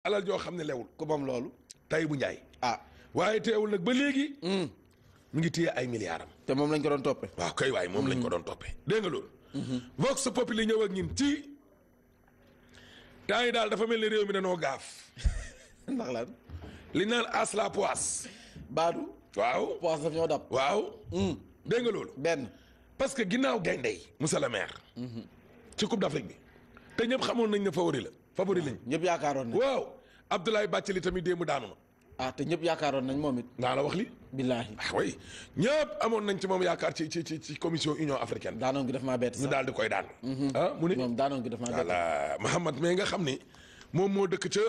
alal joo xam ne lewul ku moom loolu. tay bu njaay ah waaye teewul nag ba léegi mu ngi téye ay milliards am te moom lañ ko doon toppee. waaw kay waay moom lañ ko doon toppee dégg nga loolu vox populi ñëw ak ñin ci temps yi daal dafa mel ni réew mi danoo gaaf ndax lan. li naan as la poisse Baadu. waaw poos daf ñoo dab. waaw dégg nga loolu benn. parce que ginnaaw gaynde yi monsieur le maire ci coupe d'Afrique bi te ñëpp xamoon nañ ne favori la favori lañ ñëpp yaakaaroon nañ. waaw Abdoulaye Bathily tamit démb daanu na ah te ñëpp yaakaaroon nañ moom it. naa la wax li billaahi. ah oui ñëpp amoon nañ ci moom yaakaar ci ci ci ci commission union africaine daanoon gi daf maa bett ñu sax. daal di koy daan ah mu ni moom daanoon gi daf maa bett. voilà Mahamad mais nga xam ni moom moo dëkk ca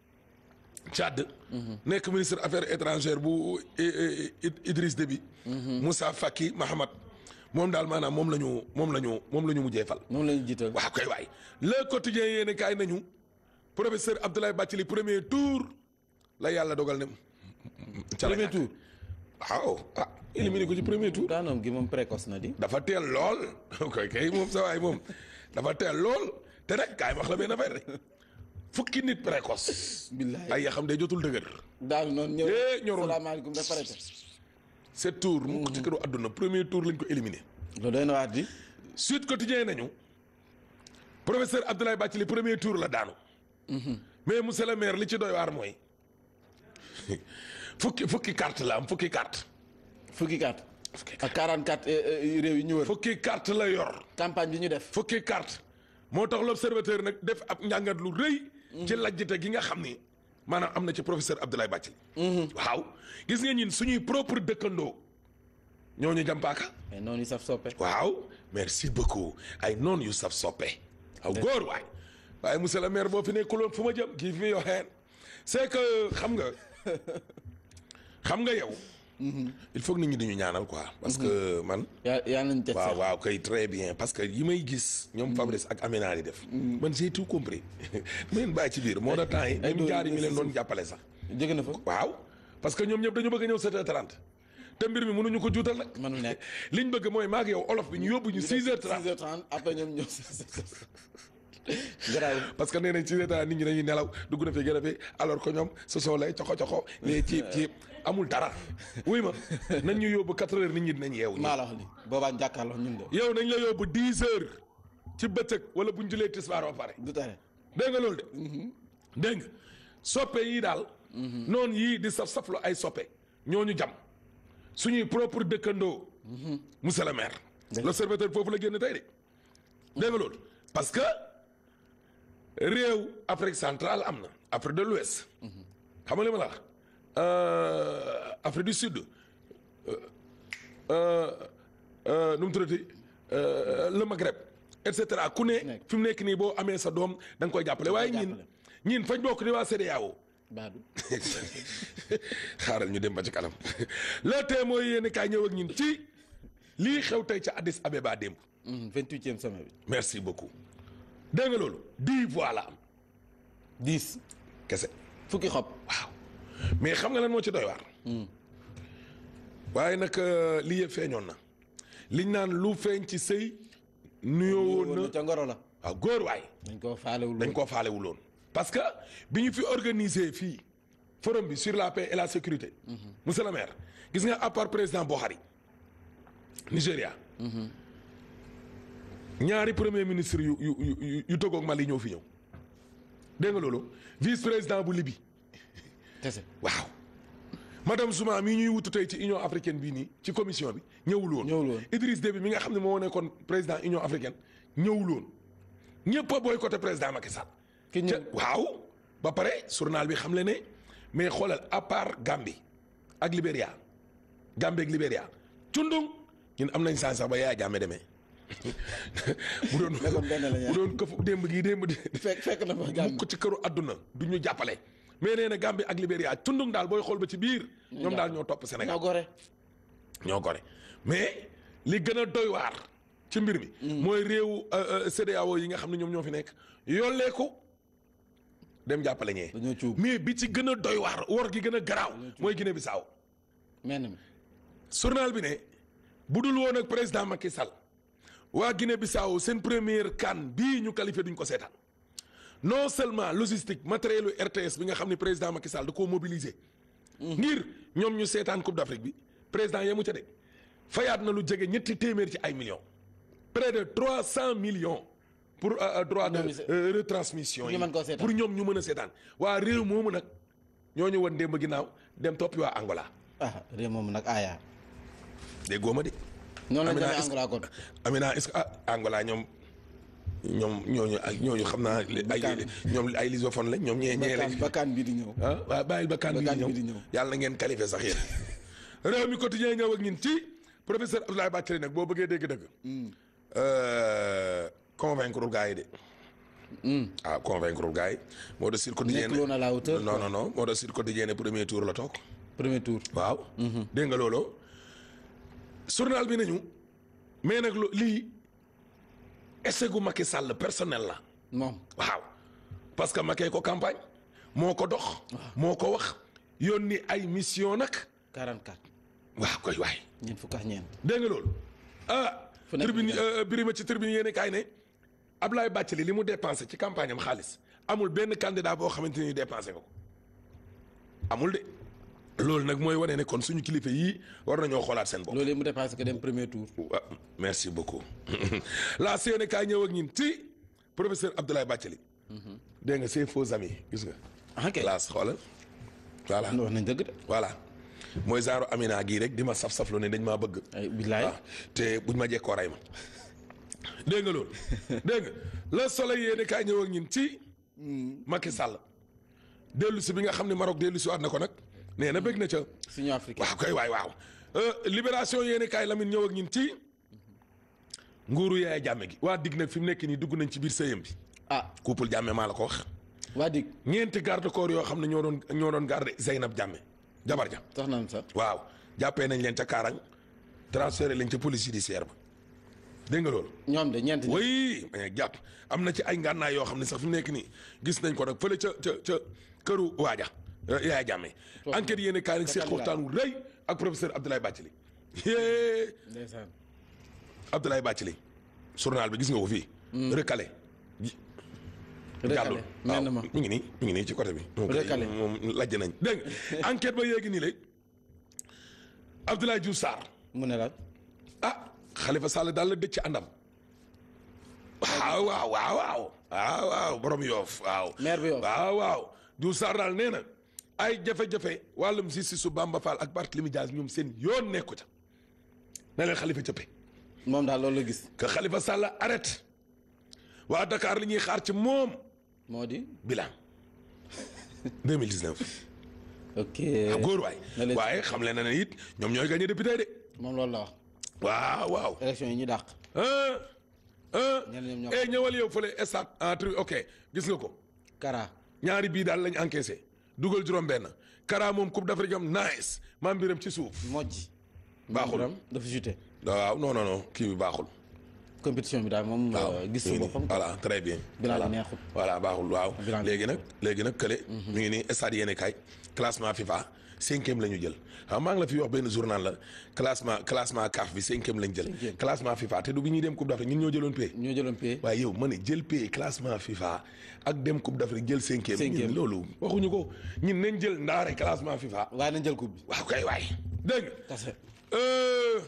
Tchad nekk ministre affaires étrangères bu I- I- Idriss Déby Moussa Faki Mahamad moom daal maanaam moom la ñu moom la ñu moom la ñu mujjee fal moom la ñu jiital. waaw kay waay le quotidien yéen kaay nañu professeur Abdoulaye Bathily premier tour la yàlla dogal ne ca la premier ñàkk. tour. waaw ah éliminé ko ci premier tour daanoon gi moom précoce na di. dafa teel lool koy kay moom sa waay moom dafa teel lool te nag kaay wax la benn affaire rek fukki nit précoce billaahi. ay ya xam day jotul dëgër daanu noonu ñëw. Eh, ñorul. salaamaaleykum dafa arrêté. sept tour mu ko ci këru àdduna premier tour lañ ko éliminé loolu doy na waat di. Sud Quotidien nañu professeur Abdoulaye Bathily premier tour la daanu mais monsieur le maire li ci doy waar mooy fukki fukki carte la am fukki carte fukki carte. fukki ak 44 eh, eh, réew yi ñu wër. fukki carte la yor campagne bi ñu def. fukki carte moo tax l'observateur nag def ab njàngat lu rëy ci lajjite gi nga xam ni maanaam am na ci professeur Abdoulaye Bathily waaw gis nga ñin suñuy propre dëkkandoo ñooñu jàmpaaka mais noonu yi saf soppe. waaw merci beaucoup ay noonu yu saf soppe aw góor waay waaye monsieur le maire boo fi nekkuloon fu ma jëm kii fi yoo xeen c'est que xam nga xam nga yow il faut que nit ñi dañu ñaanal quoi parce que man yaa yaa nañ teg waaw sax. waaw kay très bien parce que yi may gis ñoom Fabrice ak Amina di def man j'ai tout compris ma leen bàyyi ci biir moo tax temps yi ay même dóor jaar yi yu mi leen bees doon jàppale sax jóge na fa. waaw parce que ñoom ñëpp dañu bëgg a ñëw 7h30 te mbir mi mënuñu ko juutal nag mënul nekk. liñ bëgg mooy maag yow olof bi ñu yóbbu ñu 6h30 6h30 après ñoom ñëw. garaaw. parce que nee nañ 6h30 nit ñi dañuy nelaw dugg na fi gën a fi alors que ñoom su soo lay coxo coxo les ciib ciib amul dara wuy ma nañ ñu yóbbu 4h nit ñi dinañ yeewu maa la wax li boobaa jàkkaarloo ñun de. yow nañ la yóbbu 10h ci bëccëg wala buñ julee tisbaar ba pare du tere. dégg nga loolu de dégg nga soppe yii daal noonu yii di saf saflu ay soppe ñooñu jam suñuy propre dëkkandoo monsieur le maire l'observateur foofu la génn tey de dégg nga loolu parce que réew Afrique centrale am na Afrique de l'Ouest xam nga li ma la wax Euh, Afrique du Sud euh, euh, euh, nu mu tuddati euh, le Maghreb et cetera ku ne nekk. fi mu nekk nii boo amee sa doom da nga koy jàppale waaye ñin jàppale. ñin fañ bokk di waa CEDEAO baadu. xaaral ñu dem ba ci kanam le tee mooy yéen kaay ñëw ak ñin ci lii xew tey ca Addis Abeba démb vingt huitième sommet bi. merci beaucoup dégg nga loolu dix voix la am dix. kese fukki xob. waaw mais xam nga lan moo ci doy waar waaye nag euh, lii yëpp feeñoon na liñ naan lu feeñ ci sëy nuyoo woon woon na na ca ngoro la. waaw góor waay dañ koo faalewul dañ koo faalewul woon parce que bi ñu fi organiser fii forum bi sur la paix et la sécurité monsieur le maire gis nga à part président Buhari Nigéria ñaari premier ministre yu yu yu yu Togo ak Mali ñëw fi ñëw dégg nga loolu vice président bu Libye kese. waaw madame Zouma mii ñuy wutu tey ci union africaine bii nii ci commission bi ñëwul woon Ñëwul woon. Idriss Déby mi nga xam ne moo nekkoon président union africaine ñëwul woon ñëpp a boycotté président Macky Sall ki ca ñëw waaw ba pare journal bi xam le ne mais xoolal à part Gambie ak Libéria Gambie ak Libéria cundung ñun am nañ sens sax ba Yaya Jammeh demee bu doon Nekkoon benn la ñaar. bu doon këfu démb gii démb di fekk fekk na fa gàmm. ko ci këru àdduna du ñu jàppale mais nee na Gambie ak Libéria cundung daal booy xool ba ci biir ñoom daal ñoo topp Sénégal ñoo gore. ñoo gore mais li gën a doy waar ci mbir mi mooy réewu euh, euh, CEDEAO yi nga xam ne ñoom ñoo fi nekk yolleeku dem jàppale ñee dañoo cuub. mais bi ci gën a doy waar wor gi gën a garaaw mooy Guinée Bissau mel na mi. journal bi ne bu dul woon ak président Macky Sall waa Guinée Bissau seen première CAN bii ñu qualifié duñ ko seetaan non seulement logistique matériel u RTS bi nga xam ne président Macky Sall da koo mobiliser. ngir ñoom ñu seetaan Coupe d'Afrique bi président yemu ca de fayaat na lu jege ñetti téeméer ci ay millions. près de trois cent millions. pour euh, droit de Ñoom ñu euh, retransmission pour yi ñu mën koo seetaan. pour ñoom ñu mën a seetaan waa réew moomu nag ñoo ñu woon démb ginnaaw dem toppi waa Angola ah réew moom nag aaya déggoo ma de. noonu lañ Amina, demee est-ce que- Angola kon Amina est-ce que ah Angola ñoom ñoom ñooñu ak ñooñu xam naa ay Bakkaan. ñoom ay lisophone lañ ñoom ñee ñee bakkaan lañ bakkaan bii di ñëw ah waaw bàyyil ba kan bi Bakkaan di bi di ñëw ñëw. yàlla na ngeen qualifié sax yéen réew mi quotidien ñëw ak ñun ci professeur Abdoulaye Bathily nag boo bëggee dégg-dëgg convaincre gars yi de ah convaincre gars yi moo de Sud Quotidien Nekkul woon à la hauteur, non quoi. non non moo de Sud Quotidien ne premier tour la toog premier tour waaw dégg nga loolu journal bi nañu mais nag lu lii essai gu Macky Sall personnel la moom waaw parce que Macky ko campagne moo ko dox moo ko wax yónni ay mission nag 44 waaw koy waay ñeent fukk ak ñeent dégg nga loolu ah Fu nekk tribune ñu euh, birima ci tribune yéene kaay ne Ablaye Bathily li mu dépensé ci campagne am xaalis amul benn candidat boo xamante ni dépensé nga ko amul de loolu nag mooy wane ne kon suñu kilifa yii war nañoo xoolaat seen bopp loolu mu dépassé que dem premier tour waaw merci beaucoup la yéene kaay ñëw ak ñin ci professeur Abdoulaye Bathily dégg nga ses faux amis gis nga ah kay classe xoolal voilà wax nañ dëgg de voilà mooy genre Amina gii rek di ma saf-saflu ne dañ maa bëgg ay billaay waaw te buñ ma jekkoo ray ma dégg nga loolu dégg nga le soleil yéene kaay ñëw ak ñin ci Macky Sall dellu si bi nga xam ne Maroc dellu si waat na ko nag nee na bëgg na ca Union africaine waaw kay waay waaw Euh, libération yéene kaay Lamine ñëw ak ñin ci nguuru yaay jàmme gi waa dig nag fi mu nekk nii dugg nañ ci biir sëyam bi ah couple jàmme maa la ko wax waa dig ñeenti garde corps yoo xam ne ñoo doon ñoo doon garde Zeynab jàmme jabar ja tax nañ sax waaw jàppee nañ leen ca Kaarang transféré leen ca police judiciaire ba dégg nga loolu ñoom de ñeent ñi oui mais jàpp am na ci ay ngànnaay yoo xam ne sax fi mu nekk nii gis nañ ko nag fële ca ca ca këru waaja euh, yaay jàmme enquête yéene kaay nag seex waxtaan wu rëy ak professeur Abdoulaye Bathily yée ndeysaan Abdoulaye Bathily journal bi gis nga ko fii recalé jàllul mel na ma mi ngi nii mi ngi nii ci côté bi moom kay Recalé. moom lajj nañ dégg nga enquête ba yéegi nii la Abdoulaye Diouf Sarr mu ne la ah Khalifa Sall daal la dëcc ci àndam waaw waaw waaw waaw waaw waaw borom yoof waaw maire bi Yoff. waaw waaw Diouf Sarr daal nee na ay jafe-jafe wàllum justice su Bamba Fall ak Barthélémy Dias ñoom seen yoon nekku ca na leen Khalifa cëppe moom daal loolu la gis que Khalifa Sall arrête waa Dakar li ñuy xaar ci moom moo di bilan 2019 ok góor waay na leen- waaye xam leen na ne it ñoom ñooy gagné député de moom loolu la wax waaw waaw élection yi ñu dàq ah ah ñeneen ñoom ñoo eh ñëwal yow fële stade en tri ok gis nga ko Kara ñaari bii daal lañ encaissé dugal juróom-benn Kara moom coupe d'Afrique am nice maam mbiram ci suuf mojj Baaxul. Mbiram dafa juté waaw non non non kii bi baaxul. compétition bi daal moom waaw euh, gis mi su ngi nii boppam voilà très bien. bilan voilà bi neexul voilà baaxul waaw. Bilan bi léegi nag léegi nag kële. mi ngi nii stade yéene kay classement FIFA cinquième la ñu jël xam maa ngi la fi wax benn journal la classement classement CAF bi cinquième lañ jël. Cinquième. classement FIFA te du bi ñuy dem coupe d'Afrique ñun ñoo jëloon pay. ñoo jëloon pay waaye yow ma ne jël pay classement FIFA ak dem coupe d'Afrique jël cinquième. Cinquième. ñun loolu waxuñu ko ñun nañ jël ndaare classement FIFA. waaye nañ jël coupe bi waaw kay waay dégg nga. kase Euh.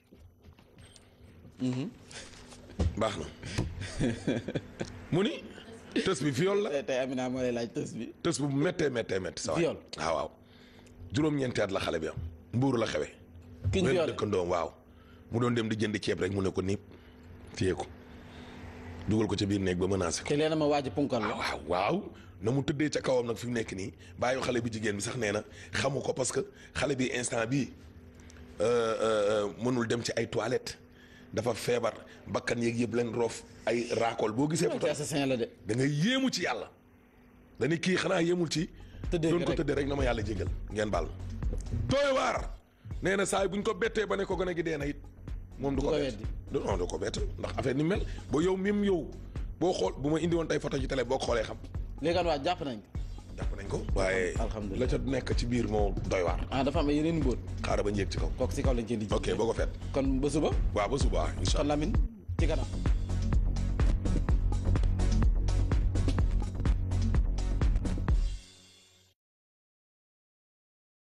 baax na mu ni tës bi viol la tey tey Amina moo lay laaj tës bi tës bu méttee méttee métti sa waay Viol. waaw waaw juróom-ñeenti at la xale bi am mbuur la xewe ki ñu benn violé dëkkandoom waaw mu doon dem di jënd ceeb rek mu ne ko niip téye ko dugal ko ca biir néeg ba menacé ko te leen ma waaj punkal la waaw waaw na mu tëddee ca kawam nag fi mu nekk nii bàyyi xale bi jigéen bi sax nee na xamu ko parce que xale bi instant bii euh, euh, mënul dem ci ay toilettes dafa feebar bakkan yeeg yëpp leen roof ay raakool boo gisee photo ci assassin la de da ngay yéemu ci yàlla dañu kii xanaa yéemul ci Tëddee doon ko rek. tëddee rek na ma yàlla jégal ngeen baal doy waar nee na saa yi bu ñu ko bettee ba ne ko gone gi dee na it moom du ko ko bett weddi. du non du ko bett ndax affaire ni mel ba yow mim yow boo xool bu ma indi woon tey photo ci télé boo ko xoolee xam léegi an waa jàpp nañ ko jàpp nañ ko waaye Alhamdulillah. la ca nekk ci biir moo doy waar ah dafa am ay yeneen mbóot xaaral ba njéeg ci kaw kooku si kaw lañ cee lijji ok boo ko fet kon ba suba waaw ba suba incha kon allah Lamine ci kanam